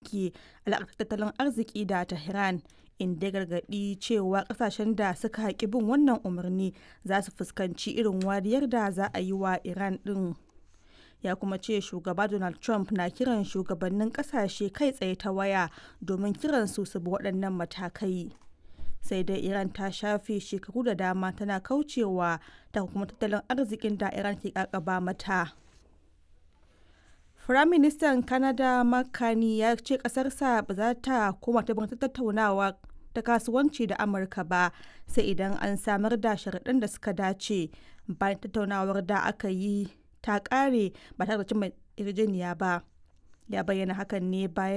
rage alaƙar tattalin arziki da Tehran, inda ya gargaɗi cewa ƙasashen da suka haƙi bin wannan umarni za su fuskanci irin wariyar da za a yi wa Iran ɗin. Ya kuma ce shugaba Donald Trump na kiran shugabannin ƙasashe kai tsaye ta waya domin kiransu su bi waɗannan matakai. sai dai iran ta shafe shekaru da dama tana kaucewa ta kuma tattalin arzikin da iran ke kakaba mata firaministan canada makani ya ce kasarsa ba za ta koma ta tattaunawa ta kasuwanci da amurka ba sai idan an samar da sharaɗin da suka dace bayan tattaunawar da aka yi ta ƙare ba tare da cimma yarjejeniya ba ya bayyana hakan ne bayan